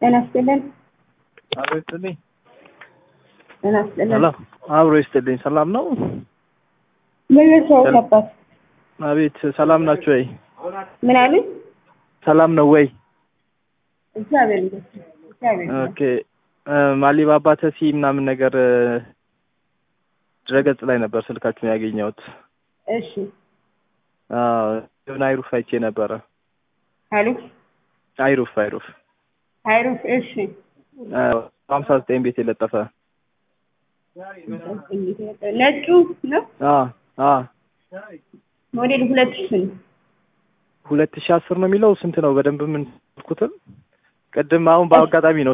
ጤና ይስጥልን። አብሮ ይስጥልኝ። ጤና ይስጥልን። ሰላም አብሮ ይስጥልኝ። ሰላም ነው? ምን ሰው አባት አቤት ሰላም ናችሁ ወይ? ምን አሉ? ሰላም ነው ወይ? እግዚአብሔር ይመስገን። እግዚአብሔር ይመስገን። ኦኬ ማሊባባ ተሲ ምናምን ነገር ድረገጽ ላይ ነበር ስልካችሁን ያገኘሁት። እሺ አዎ የሆነ አይሩፍ አይቼ ነበረ። አሉ አይሩፍ አይሩፍ ሃይሩፍ እሺ ሀምሳ ዘጠኝ ቤት የለጠፈ ነጩ ነው አ አ ሞዴል ሁለት ሺህ ነው። ሁለት ሺህ አስር ነው የሚለው ስንት ነው? በደንብ ምን ልኩትም ቅድም አሁን በአጋጣሚ ነው